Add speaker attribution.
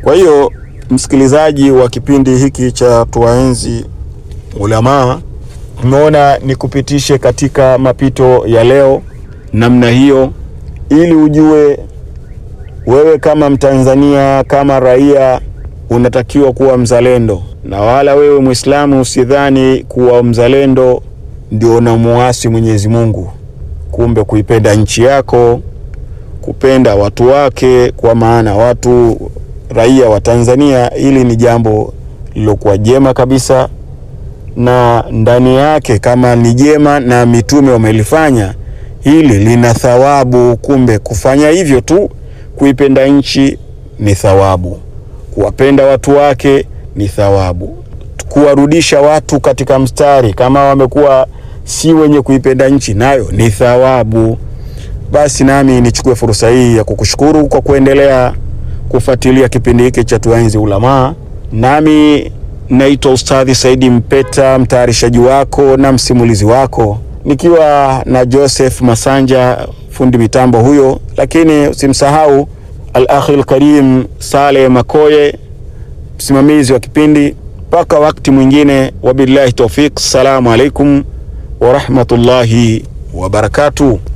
Speaker 1: Kwa hiyo msikilizaji wa kipindi hiki cha Tuwaenzi Ulamaa, umeona nikupitishe katika mapito ya leo namna hiyo, ili ujue wewe kama Mtanzania, kama raia, unatakiwa kuwa mzalendo, na wala wewe Mwislamu usidhani kuwa mzalendo ndio unamuasi Mwenyezi Mungu. Kumbe kuipenda nchi yako, kupenda watu wake, kwa maana watu raia wa Tanzania, hili ni jambo lilokuwa jema kabisa, na ndani yake kama ni jema na mitume wamelifanya hili, lina thawabu. Kumbe kufanya hivyo tu, kuipenda nchi ni thawabu, kuwapenda watu wake ni thawabu, kuwarudisha watu katika mstari kama wamekuwa si wenye kuipenda nchi, nayo ni thawabu. Basi nami nichukue fursa hii ya kukushukuru kwa kuendelea kufuatilia kipindi hiki cha Tuwaenzi Ulamaa. Nami naitwa Ustadhi Saidi Mpeta, mtayarishaji wako na msimulizi wako, nikiwa na Joseph Masanja, fundi mitambo huyo, lakini usimsahau al-akhi al-karim Saleh Makoye, msimamizi wa kipindi. Mpaka wakati mwingine, wabillahi tawfik. Assalamu alaikum warahmatullahi wabarakatuh.